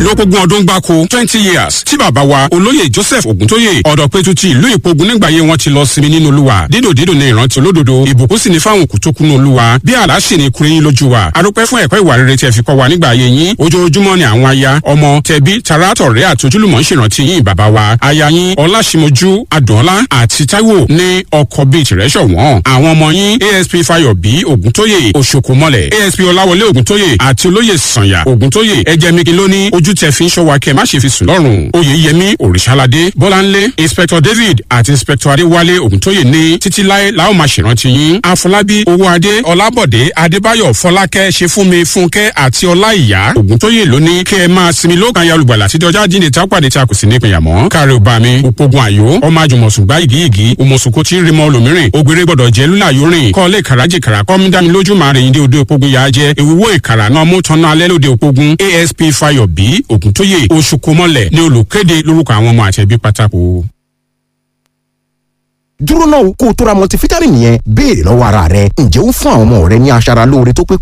lópógún ọdún gbáko twenty years tí bàbá wa olóyè joseph ògúntóyè ọ̀dọ̀pẹ̀tù ti ìlú ìpogun nígbàyé wọn ti lọ sinmi nínú olúwa dídò dídò ní ìrántí olódodo ìbùkún sì ní fáwọn òkú tó kúnú olúwa bí àlá sì ní kúrin yín lójú wa adúpẹ́ fún ẹ̀kọ́ ìwà rere tí ẹ fi kọ́ wa nígbà ayé yín ojoojúmọ́ ni àwọn aya ọmọ tẹbí tarátọ̀rẹ́ àti ojúlùmọ̀ ń ṣèrántí yín bàbá wa aya yín ọlásìmọ̀jú adùnọ́lá àti táíwò ní ọkọ̀ bíi tìrẹ́ ṣọ̀wọ́n àwọn ọmọ yín asp fayọ̀bí ògúntóyè òṣòkòmọ́lẹ̀ asp ọláwọlé ògúntóyè àti olóyè sànyà ògúntóyè ẹjẹmíkin lóní ojú tẹ fi ń ṣọ́ wa kẹ́ má ṣe fi sùn lọ́rùn oyèyẹmí òrìṣàládé bọ́láńlé inspector david àti inspector adéwálé ògúntóyè ní títí láé la ó máa ṣèrántí yín àfọlábí owóadé ọlábọ̀dé adébáyọ̀ fọlákẹ́ ṣefúnmi fúnkẹ́ àti ọláìyá ògúntóyè lóní kẹ́ ẹ máa sinmi lókàn ya olùgbàlà títí ọjọ́ àjíǹde tá a pàdé tí a kò sí nípìnyà mọ́ káre ò bá mi òpogun àyò ọmọ àjùmọ̀sùn gbá ìgíyìgì òmùsùnkò tí ń rí mọ́ olùmírìn ògbéré gbọ́dọ̀ jẹ́ lúlà yóò rìn kọ́ lè kàràjì kàrà kọ́ mi dá mi lójú máa rìn dé òde òpogun yà á jẹ́ ìwúwo ìkàrà náà mú tán náà alẹ́ lóde òpogun asp fayọ̀bí ògúntóyè oṣùkọmọlẹ̀ ní olùkéde lórúkọ àwọn ọmọ àtẹ̀bí pátákó dúró náà kó o tó ra multivitamin yẹn béèrè lọ́wọ́ ara rẹ ǹjẹ́ ó fún àwọn ọmọ rẹ ní aṣara lóore tó pé